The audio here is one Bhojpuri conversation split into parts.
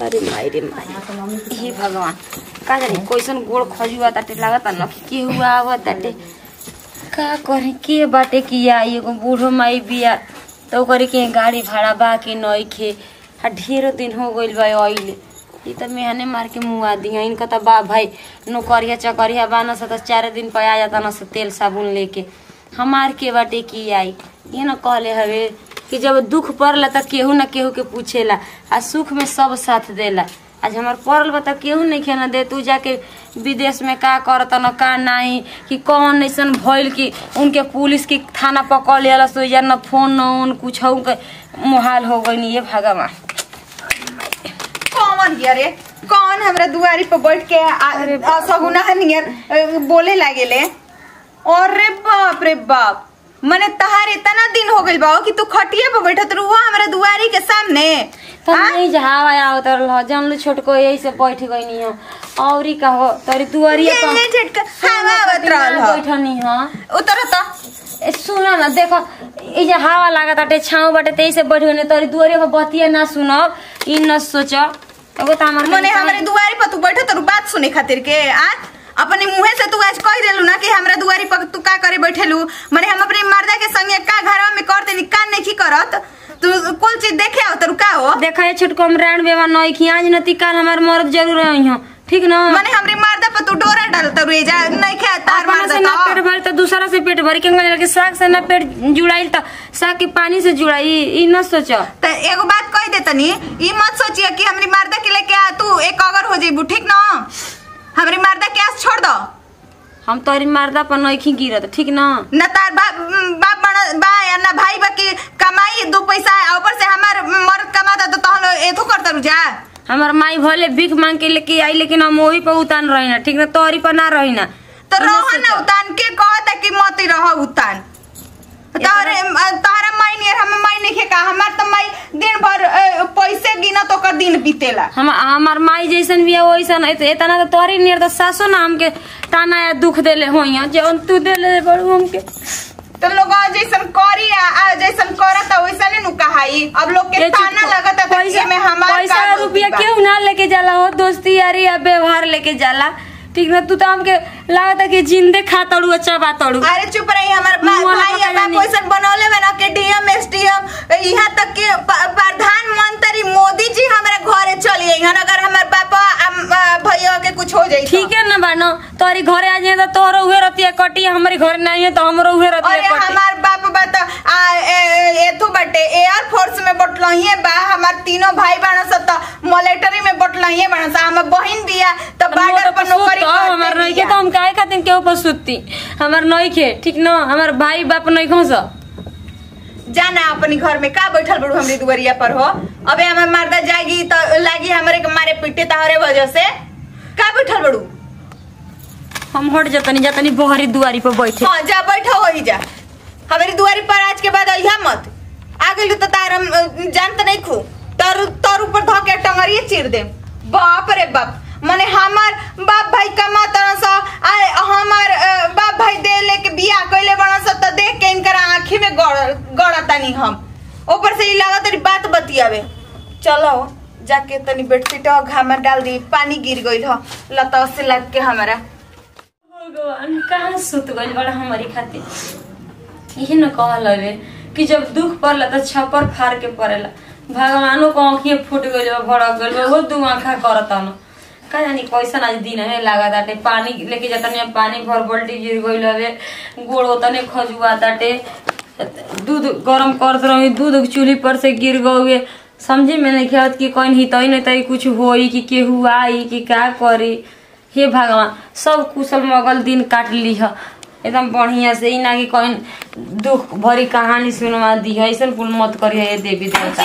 अरे माई रे माई हे भगवान का जानी कैसन गोड़ खजुआ ताटे लागत न कि के हुआ आवत ताटे का करे के बाटे किया एगो बूढ़ो माई बिया तो करे के गाड़ी भाड़ा बा के नइखे आ ढेर दिन हो गइल बा आइले ई त मेहने मार के मुआ दिया इनका त बा भाई नौकरिया चकरिया बाना स त चार दिन पे आ जाता न से तेल साबुन लेके हमार के बाटे की आई ये न कहले हवे कि जब दुख पड़ला त केहू न केहू के पूछेला आ सुख में सब साथ देला आज हमार पड़ल बा त केहू नहीं खेना दे तू जाके विदेश में का करत न का नहीं कि कौन ऐसन भइल कि उनके पुलिस की थाना पकड़ लिया सो या न फोन न उन कुछ के मुहाल हो गई ये भगवान कौन हिया रे कौन हमरा दुआरी पर बैठ के आ- आ सगुना नियर अ, बोले लागेले अरे बाप रे बाप मने तहार इतना दिन हो गइल बा कि तू खटिया पर बैठत रहुआ हमरा दुआरी के सामने तो आ? नहीं जहावा आवत रह जानलो छोटको यही से बैठ गई नहीं हो औरी का हो तोरी दुआरिया ये ले झटका हवा आवत रहल ह बैठनी हो उतर त ए सुनो ना देखो ई जे हवा लागत बाटे छाँव बाटे तेई से बैठ गई तोरी दुआरिया पर बतिया ना सुनब ई न सोच एगो त हमर मने हमरे दुआरी पर तू बैठत रु बात सुने खातिर के आ अपने मुंहे से तू आज कह देलू ना कि हमरा दुआरी पर तू का करे बैठेलू मने हम अपने मर्दा के संगे का घरवा में करते नी का नहीं करत तू कुल चीज देखे आओ तू का हो देखा ये छोटको हम रान बेवा नई खी आज नती काल हमार मर्द जरूर आई हो ठीक ना मने हमरे मर्दा पर तू डोरा डालत रु जा नहीं खे तार अपना मर्दा से ना पेट तो भरी तो दूसरा से पेट भरी के लगे साग से ना पेट जुड़ाई तो साग के पानी से जुड़ाई ई न सोच त एगो बात कह दे तनी ई मत सोचिए कि हमरी मर्दा के लेके आ तू एक अगर हो जेबू ठीक ना हमरी मर्दा के आस छोड़ दो हम तोरी मर्दा पर नइखी गिरत ठीक ना न तार बाप बाप बना बा या न भाई बा की कमाई दो पैसा आ ऊपर से हमार मर्द कमाता तो तहलो एथो करता रु जा हमार माई भले भीख मांग के लेके आई लेकिन हम वही पर उतान रही ना ठीक ना तोरी पर ना रही ना तो ई न रह न सोच। उतान के कहता कि मत रह उतान तारे तारा माई नियर हम माई नहीं का हमार तो माई दिन भर अ, पैसे गिना तो कर दिन बीतेला हम हमार माई जैसन भी है वैसन है तो इतना तो तोरी नियर तो सासो ना हमके ताना या दुख देले होइया जौन तू देले बड़ू हमके तो लोग जैसन करी आ आ जैसन करता वैसा नहीं नु कहाई अब लोग के ये चुप ताना हो। लगता था कि में हमार पैसा का गलती रुपया बा। क्यों ना लेके जाला हो दोस्ती यारी या व्यवहार लेके जाला ठीक ना तू तो हमके लागता कि जिंदे खा तड़ू अच्छा बा तड़ू अरे चुप रही हमार बा- मुंह वाला भाई पता या बाप जानी। वैसन बनौले में ना के डीएम एसडीएम यहाँ तक के प- प्रधानमंत्री मोदी जी हमारे घरे चलिए यहाँ अगर हमार पापा अम, आ, भैया के कुछ हो जाई तो। ठीक है ना बानो तोरी घरे आ जाए तो तोरो उहे रतिया कटी हमारे घर नहीं है तो हमरो उहे अरे रतिया कटी हमार बाप बता आ ए- ए- एथु बटे एयर फोर्स में बटलहिए बा हमार तीनों भाई बाण सब त मिलिट्री में बटलहिए बाण सब हमर बहिन बिया त बॉर्डर पर नौकरी हमार करते नहीं के बिया। तो हम काहे खातिर के ऊपर सुतती हमार नहीं के ठीक ना हमार भाई बाप नहीं खो सा जाना अपनी घर में का बैठल बड़ू हमरी दुवरिया पर हो अबे हमर मर्दा जाएगी तो लागी हमरे के मारे पीटे तहरे वजह से का बैठल बड़ू हम हट जतनी जतनी बहरी दुआरी पर बैठे हाँ जा बैठा हो ही जा हमारी दुआरी पर आज के बाद अहिया मत आ गई तो तार हम अ, जानत नहीं खू तर तर ऊपर धो के टंगरिए चीर दे बाप रे बाप मने हमार बाप भाई कमा तरह सा आए हमार अ, बाप भाई दे लेके बियाह कइले बना सा त देख के इनकर आंखी में गड़ गड़तानी हम ऊपर से ई लागत तेरी बात बतियावे चलो जाके तनी बेडशीट घाम में डाल दी पानी गिर गइल ह लता से लग के हमारा भगवान कहाँ सुत गइल बड़ा हमारी खातिर यही न कहल हवे कि जब दुख पड़ला तो छपर फाड़ के पड़ेला भगवानो को आँखिए फूट गइल बा भड़क गइल बा वो दू आँखा करता न का जानी कैसन आज दिन है लागा ताटे पानी लेके जाता नहीं पानी भर बल्टी गिर गइल हवे गोड़ ओतने खजुआ ताटे दूध गरम करत रही दूध चूल्ही पर से गिर गए समझे में नहीं खेत कि कहीं हितई नहीं तई कुछ होई कि केहू आई कि का करी हे भगवान सब कुशल मगल दिन काट ली है एकदम बढ़िया से ही ना कि कहीं दुख भरी कहानी सुनवा दी है ऐसा कुल मत करी है देवी देवता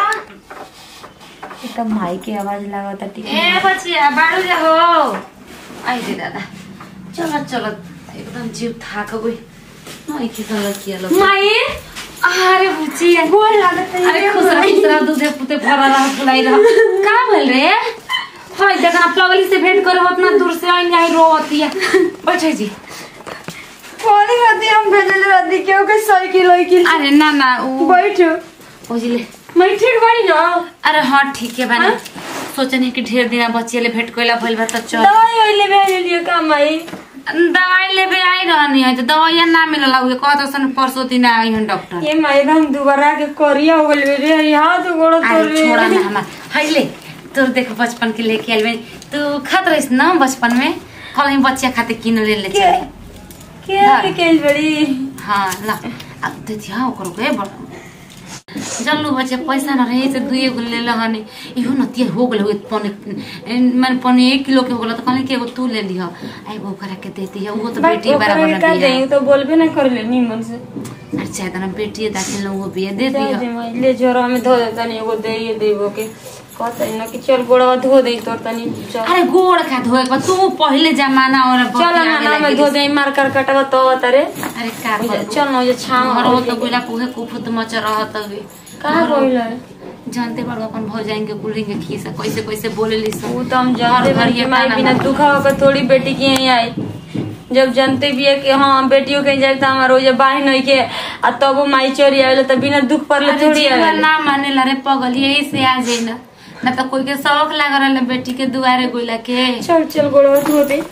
एकदम माई के आवाज लागता ठीक ए बचिया बाड़ू जा हो आई दे दादा चलत चलत एकदम जीव थाक गई नहीं किसन किया लो माई अरे बुचिया गोल लागत अरे खुश रह खुश रह दूधे पुते भरा रह फुलाई रह का बोल रे हाय देखा प्लवली से भेंट करो उतना दूर से आई आई रोवतिया बैठे जी कोनी हदी हम भेजल रदी के के साइकिल साइकिल अरे ना ना उ बैठो ओजिले मैं ठीक बाड़ी ना अरे हाँ ठीक है बने सोचनी कि ढेर दिन बच्चे ले भेंट कइला भइल बा त चल दवाई ओइले भेज लिए का माई दवाई लेबे आई रहनी है तो दवाई ना मिलल हुए कहत सन परसों दिन आई हन डॉक्टर ये माई एकदम दोबारा के करिया हो गइल रे हाथ गोड़ तोड़ अरे छोड़ा ना हमार है ले तोर देख बचपन के लेके आइल बनी तू खात रहिस ना बचपन में कल हम बच्चा खाते किन ले ले के चल के निकल बड़ी हाँ ला अब दे दिया ओकर के बड़ जल्लू बच्चे पैसा न रहे से दुए गो ले लहने इहो न तिया हो गेल हो पने माने पने एक किलो के हो गेल त कहले कि एगो तू ले लिह आई वो करा के देती है वो तो बेटी बराबर न का दिया जाई तो बोलबे ना कर ले निमन से अरे चाहे त न बेटी दाखिल वो बिया दे जा दिया दे माई ले जोरा में धो दे तनी एगो दे ये देबो के कहता ना कि चल गोड़वा धो दे तोर तनी चल अरे गोड़ खा धोए के तू पहले जमाना और चल ना ना मैं धो दे मार कर कटवा तो तरे अरे का कर चल ना ये छाम घर हो तो कोइला पुहे कुफुत मच रहत हवे कहाँ बोला जानते बाड़ू अपन भौ जाएंगे कुलिंग के खीसा कैसे कैसे बोले ली सब वो तो हम जानते घर घर हैं ये कि माई ताना बिना मारता। दुखा होकर थोड़ी बेटी की यहीं आई जब जानते भी है कि हाँ बेटियों के जाए तो हमारा रोज बाही नहीं के आ तब वो माई चोरी आवेला तो बिना दुख पर ले अरे थोड़ी जीवन आवेला ना माने ला रे पगल यही से आ जाई ना ना तो कोई के शौक लाग रहल बेटी के दुआरे गोइला के चल चल गोड़वा धो दे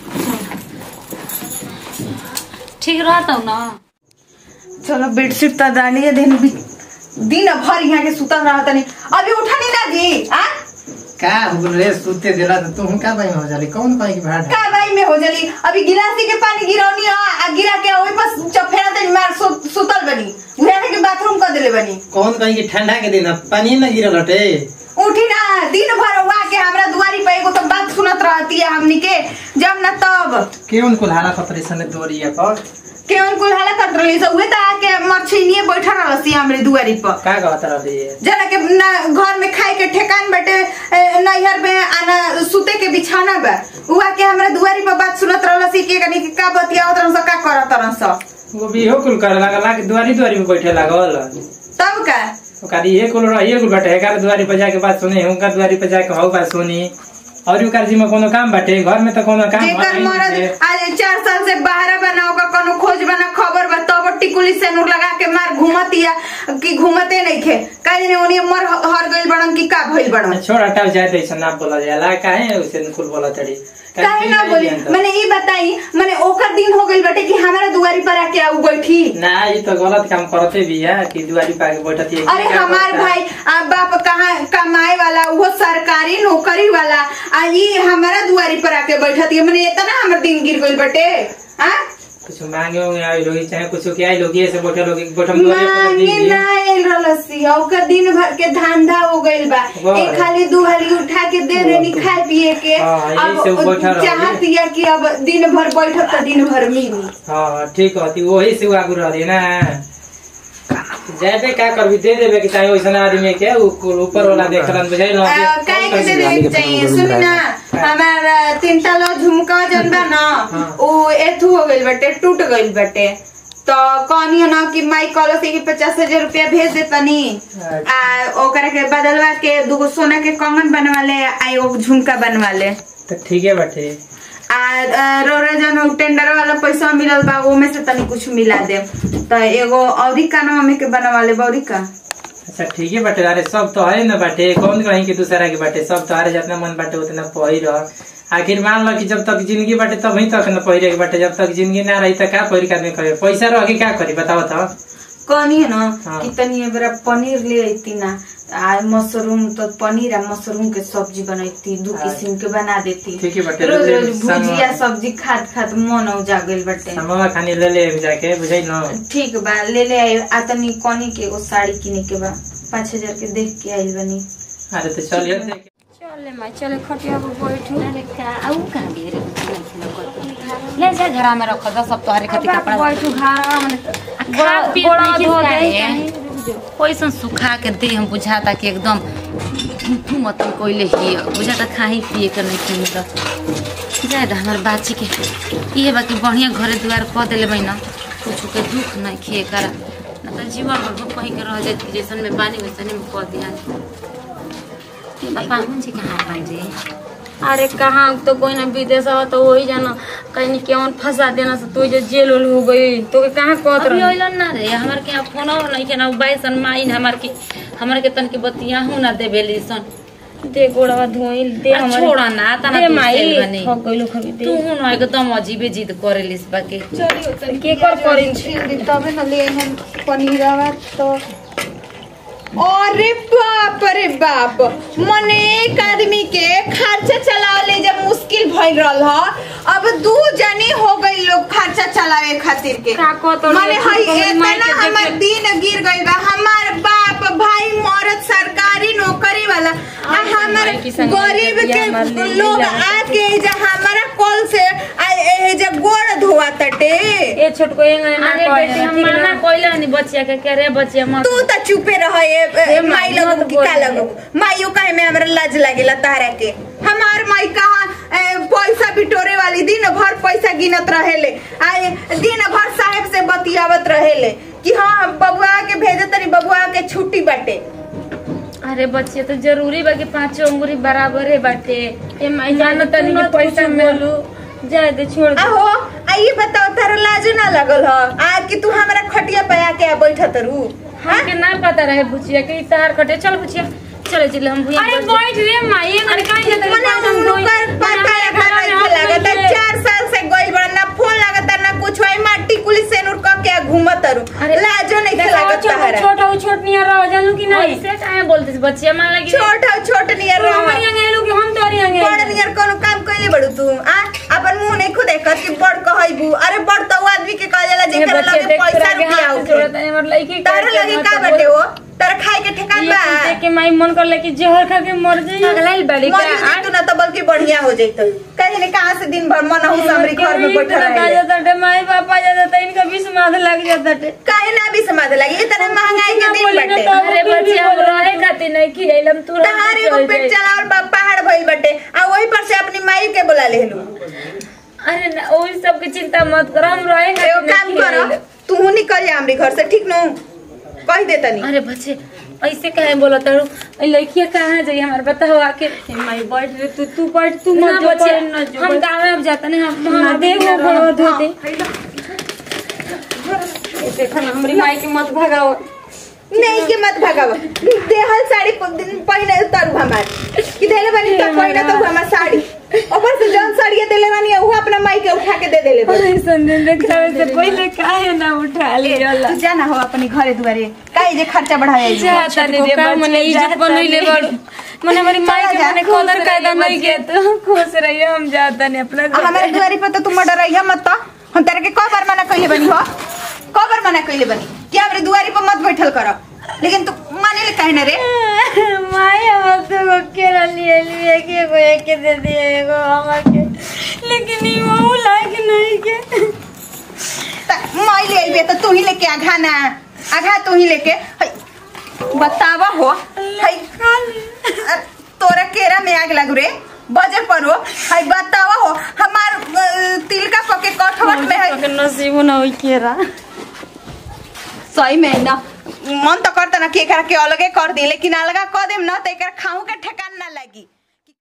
ठीक रहता ना चलो बेडशीट तो डालिए दिन भी दिन भर यहाँ के सुतल रहा तनी अभी उठा नहीं ना जी आ का हो रे सुते दिला तो तू का भाई हो जाली कौन पाई की भाड़ का बाई में हो जली अभी गिलासी के पानी गिरौनी आ आ गिरा के ओई पर चफेरा तनी मार सु, सुतल बनी उहे के बाथरूम कर देले बनी कौन कहीं की ठंडा के दिन अब पानी न गिरल हटे उठी ना दिन भर वहाँ के हमरा दुआरी पे एगो तो बात सुनत रहती है हमनी के जब ना तब केवन कुल्हाड़ा खतरे सने दोरिया पर केवन कुल हाला कट रही सब उहे त आके मछलिए बैठा रहसी हमरे दुआरी पर का कहत रहली जना के ना घर में खाए के ठेकान बाटे ए, नैहर में आना सुते के बिछाना बा उहा के हमरा दुआरी पर बात सुनत रहल सी के कनी के का बतियावत रहन स का करत रहन स वो भी हो कुल कर लागल कि दुआरी दुआरी में बैठे लागल तब का ओकर ये कुल रहिए कुल बैठे एकर दुआरी पर जाके बात सुनी हुनकर दुआरी पर जाके हौ बात सुनी और ओकर जी में कोनो काम बाटे घर में तो कोनो काम जेकर है मरद नहीं आज चार साल से बाहर बना होगा कोनो खोज बना खबर बा तब टिकुली से नूर लगा के मार घूमतिया कि घूमते नहीं खे काहे ने ओनी मर हर गइल बड़न कि का भइल बड़न छोड़ हटाओ जाए तो ऐसा ना बोला जाला काहे उसे कुल बोला तड़ी काहे ना बोली मैंने ई बताई मैंने ओकर दिन हो गइल बाटे कि हमारा दुआरी पर आके आऊ बैठी ना ये तो गलत काम करते भी है कि दुआरी पे आके बैठती है अरे हमार भाई आ बाप कहाँ कमाए वाला वो सरकारी नौकरी वाला आ ई हमारा दुआरी पर आके बैठती है मैंने इतना हमर दिन गिर गइल बटे हाँ कुछ मांगे होंगे आई लोग चाहे कुछ के आई लोग ऐसे बैठे लोग बैठम दुआरी पर मांगे दीजिए ना आइल रहलसी ओकर दिन भर के धंधा हो गइल बा वाह। एक खाली दुहाली उठा के दे देनी खाए पिए के हाँ, यही अब से बैठा रही। चाहत या कि अब दिन भर बैठब त दिन भर मिली हाँ ठीक होती वही से आगू रही ना जाते का करबी दे देबे कि चाहे वैसा आदमी के उ- ऊपर वाला देखलन बुझाई ना आ, काहे के दे देवे के चाहिए सुन ना हमार तीन तला झुमका जन बा ना उ एथु हो गइल बाटे टूट गइल बाटे तो कहनी ना कि माई कहलो से कि पचास हजार रुपया भेज दे तनी आ ओकरा के बदलवा के दूगो सोना के कंगन बनवा ले आ एगो झुमका बनवा ले तो ठीक है बाटे आ आ, रोरा जन उ टेंडर वाला पैसा मिलल बा ओमे से तनी कुछ मिला दे तो एगो औरी कानवा में के बनवा ले बौरी का अच्छा ठीक है बाटे अरे सब तो है ना बाटे कौन कहीं के दूसरा के बाटे सब तो अरे जितना मन बाटे उतना पहिर आखिर मान लो कि जब तक जिंदगी बाटे तभी तक न पहिरे के बाटे जब तक जिंदगी ना रही तो का पहिर के आदमी करे पैसा रह के का करी बताओ तो कहनी है ना हाँ। कि तनी बड़ा पनीर ले अती ना आ मशरूम तो पनीर आ मशरूम के सब्जी बनैती दू हाँ। किस्म के बना देती ठीक है बाटे, रोज ले- रोज सामान- भुजिया सब्जी खात खात मन औजा गइल बाटे सामान खानी ले ले जाके बुझाई ना ठीक बा ले ले आई आ तनी कनी के एगो साड़ी किने के बा पाँच हजार के देख के आइल बनी अरे तो चलिए देख चले माई चले खटिया पर बैठू अरे का आऊ कहाँ भी रे ले जा घरा में रख दो सब तोहरे खातिर कपड़ा बैठू घारा मने खा पी गोड़ा नहीं धो खिसका दे रे। तनी। पैसा सुखा के दे हम बुझाता कि एकदम तू मत कोइले ही बुझाता खाही पिए के नहीं खी तो जाए दा हमारे बाची के ये बाकी बढ़िया घरे द्वार कह दिले बहन कुछ के दुख नहीं खिए करा न तो जीवन भर भूख कहीं के रह जाती जैसन में पानी वैसन में कह दिया पाहुन जी कहाँ बन जी अरे कहाँ तो कोई ना विदेश हो तो वही जाना कहीं केवन फंसा देना से तू जो जेल उल हो गई तो के कहाँ कहत अभी रही अइलन ना रे हमार के यहाँ फोन नहीं के ना बाइसन माइन हमार के हमार के तन के बतिया हूँ ना देबेली सन दे गोड़वा धोई दे आ, हमारे छोड़ा ना तना दे तू माई सेल बनी थक गइलो खबी तू दे हुन एकदम अजीबे जिद करेलिस बाकी चलियो तनी के कर करिन छील दी तबे न ले हम पनीरवा तो अरे बाप रे बाप मने एक आदमी के खर्चा चलावे जब मुश्किल भइल रहल ह अब दू जने हो गई लोग खर्चा चलावे खातिर के का कहतो मने रे, हई हमर माई इतना के हमर देखे- दिन गिर गइल बा हमार बाप भाई मरद सरकारी नौकरी वाला आ आई तो हमर माई की संग गरीब बिया हमार के ले लोग लीला। आके एजा हमारा कॉल से आ एजा गोड़ धोआ तटे ए छोटको एंगे ना अरे कहे बेटी हम ठीक मना ना कोइला नहीं बचिया के करे बचिया मत तू त चुपे रह ए, माई माई लगू मत की बोल का रे। लगू माइयो कहे में हमरा लाज लागेला तारा के हमार माई कहाँ ए, पैसा बिटोरे वाली दिन भर पैसा गिनत रहेले आ ए, दिन भर साहेब से बतियावत रहेले कि हाँ बबुआ के भेजे तनी बबुआ के छुट्टी बाटे अरे बच्चे तो जरूरी बा कि पांचों अंगुरी बराबर है बाटे ए माई जानो तनी कि पैसा में जाए दे छोड़ दे आहो आ ये बताओ तारा लाजो ना लगल ह आ कि तू हमरा खटिया पे आके आ बैठत रू हमके ना पता रहे बुचिया के तार कटे चल बुचिया चले चले हम भुइया अरे बैठ जाए। बैठ रे माई एंगे काहे जाते मने उनकर पता लगा नहीं लागत चार साल से गइल बड़ा ना फोन लागत ना कुछ है माटी कुली से नूर क के घूमत रू अरे, लाजो नहीं लागत तारा छोटा हो छोट नियर रह जानू कि नहीं ऐसे काहे बोलते बच्चिया मान लगी छोट हो छोट नियर तू रह हमारी आगे आइलो कि हम तोरी आगे बड़ नियर कोनो काम कइले बड़ू तू आ अपन मुंह नहीं खुद देखत कि बड़ कहइबू अरे बड़ तो वो आदमी के कह जाला ये जेकर बच्चे लगे देख पैसा तोरा के रुपया हाथ होखे जोड़त है हमर लड़की तारा लगे का बाटे वो तारा खाए के ठेकान बा देख के माई मन कर ले कि जहर खा के मर जाई पगलाइल बड़ी का मर जाई तू ना तो बल्कि बढ़िया हो जाई तो कहीं ने कहां से दिन भर मन हूं हमरी घर में बैठल आ रहे जाता टे माई पापा जाता टे इनका भी समाध लग जाता टे काहे ना भी समाध लगी इतना महंगाई के दिन बोली ना बाटे तो अरे बच्चिया हम रहे खातिर नहीं खिलैलम तू तहार एगो पेट चलावल बा पहाड़ भइल बाटे आ वही पर से अपनी माई के बुला लेलू अरे ना ओई सब के चिंता मत कर हम रहे एगो काम कर तू निकल जा हमरी घर से ठीक नो कह दे तनी अरे बच्चे ऐसे काहे बोलत हड़ू ए लड़किया कहाँ जाई हमार बताओ आके ए माई बैठ रे तू तू बैठ तू ना मत जो बच्चे कर, ना जो हम कर। गाँव में अब जाते नहीं हम ना हम दे वो बिना घरवा रह- धो दे ए देखा ना हमरी माई के मत भगाओ नहीं के मत भगाव देहल साड़ी प- दिन पहने उतारू हमार कि देले बानी तो पहने तो हमार साड़ी ऊपर से जौन साड़ी देले बानी वो अपना माई के उठा के दे देले बानी अरे संदीप देखावे से पहले काहे ना उठा लिया तू जाना हो अपनी घरे दुआरे काहे जे खर्चा बढ़ाया जाता नहीं रे का मने इज्जत बनैले बड़ मने हमारी माई के चला जा, मने खुश कदर कायदा रहिए नहीं के तो खुश रहिए हम जाता नहीं अपना घर। हमारे दुआरी पर तो तुम मर्डर रही मत तो हम तेरे के कौ बार मना कइले बनी हो कौ बार मना कइले बनी कि हमरे दुआरी पर मत बैठल कर लेकिन तू माने ले काहे ना रे माई हम तो को केरा लिए लिए के को एक के दे दिए एगो हमर के लेकिन ई वो लायक नहीं के त- माई ले आइबे तो तू ही लेके आघा ना आघा तू ही लेके हई, बतावा हो हई अ, तोरा केरा में आग लागू रे बजे पर हो हई बतावा हो हमार अ, तिल का पके कठवट में है के नसीब ना होई केरा सही में ना मन तो करता ना कि एकरा के अलगे कर दी लेकिन अलगा कर देम ना तो एकरा खाऊ के ठेकान ना लगी